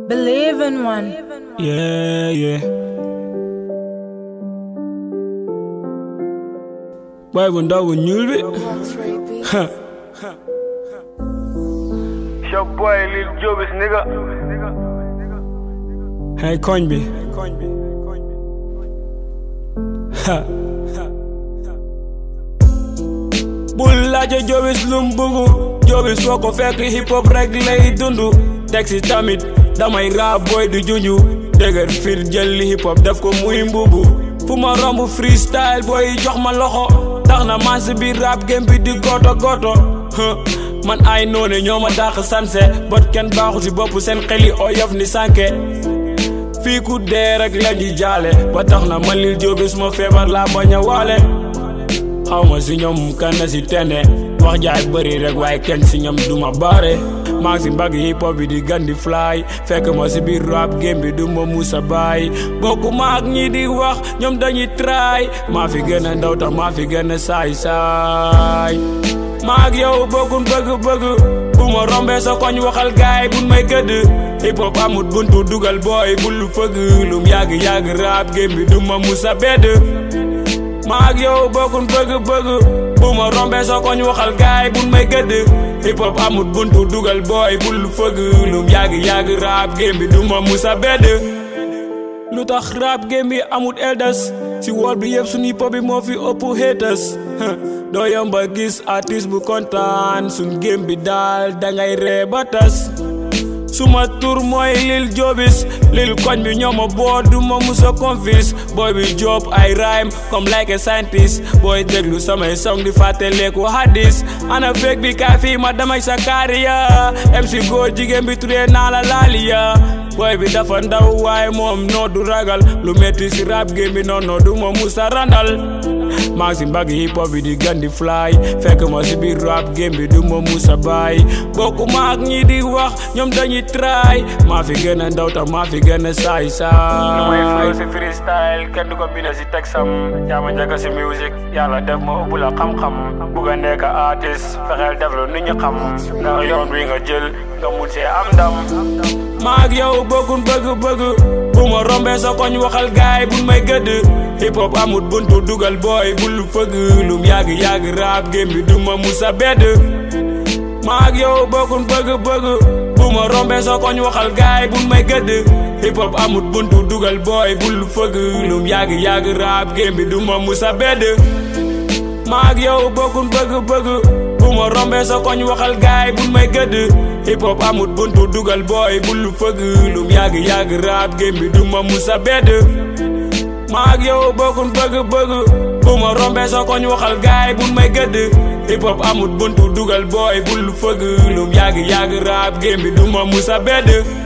Believe in one. Yeah, yeah. Boy bu ndaw bu ñuul bi. Your boy Lil Jobis nigga. Hey koñ bi. Ha. bul laaje Jobis lum bugu Jobis foo ko fekk hip hop rek lay dundu texi tamit damay rap boy du junju dëgër fir jël li hip hop def ko muy mbubu fu ma romb freestyle boy jox ma loxo tax na man si biir rap game bi di goto goto huh. man ay noone ñoo ma dàq sanse bot kenn baaxu si bopp seen xeli oyof ni sànke fii ku dee rek la ñuy jaale ba tax na man Lil Jobis ma feebar laa bañ a waale xaw ma si ñoom kan na si tene wax jaay bëri rek waaye kenn si ñoom duma baare maa ngi si mbagg hip hop bi di gandi fly fekk ma si biir rap game bi du ma musa baay bokku ma ak ñi di wax ñoom dañuy try maa fi gën a ndaw tax maa fi gën a saay saay maa ak yow bokkun bëgg-bëgg bu ma rombee sa koñ waxal gaay bun may gëdd hip hop amut buntu dugal booy bul fëgg lum yàgg yàgg rap game bi du ma musa bedd maa ak yow bokkun bëgg-bëgg bu ma rombee sa koñ waxal gaay bun may gëdd hip hop amut buntu dugal booy bul fëgg lum yàgg yàgg rap game bi du ma musa bedd lu tax rap game bi amut elders si wool bi yëpp suñu hip hop bi moo fi ëpp haters doo yomba gis artiste bu kontaan suñ game bi daal dangay ree ba tas suma tur mooy Lil Jobis Lil koñ bi ñoo ma boo du ma musa confis booy bi job ay rhyme comme like a scientist booy déglu samay song di fàtte leeku hadis ana fekk bi kaa fii ma damay sa kaariya MC góor jigéen bi turee naa la laaliya booy bi dafa ndaw waaye moom noo du ragal lu metti si rap game bi noonu du ma musa randal maa ngi si mbagg hip hop bi di gandi fly fekk ma si biir rap game bi du ma musa baay bokku ma ak ñi di wax ñoom dañuy try maa fi gën a ndaw tax maa fi gën a saay lu may flow saay si freestyle kenn du ko bind si texam jaama njëkk si music yàlla def ma ubbi la xam-xam bugg a nekk artiste fexeel def lu nit ñi xam ndax yoon wi nga jël nga mun see am ndam maa ak yow bokkun bëgg-bëgg bu ma rombee sa koñ waxal gaay bun may gëdd hip hop amut buntu dugal booy bul fëgg lum yàgg yàgg rap game bi du ma musa bedd maa ak yow bokkun bëgg-bëgg bu ma rombee sa koñ waxal gaay bun may gëdd hip hop amut buntu dugal booy bul fëgg lum yàgg yàgg rap game bi du ma musa bedd maa ak yow bokkun bëgg-bëgg bu ma rombee sa koñ waxal gaay bun may gëdd hip hop amut buntu dugal booy bul fëgg lum yàgg yàgg rap game bi du ma musa bedd maa ak yow bokkun bëgg-bëgg bu ma rombee sa koñ waxal gaay bun may gëdd hip hop amut buntu dugal booy bul fëgg lum yàgg yàgg rap game bi du ma musa bedd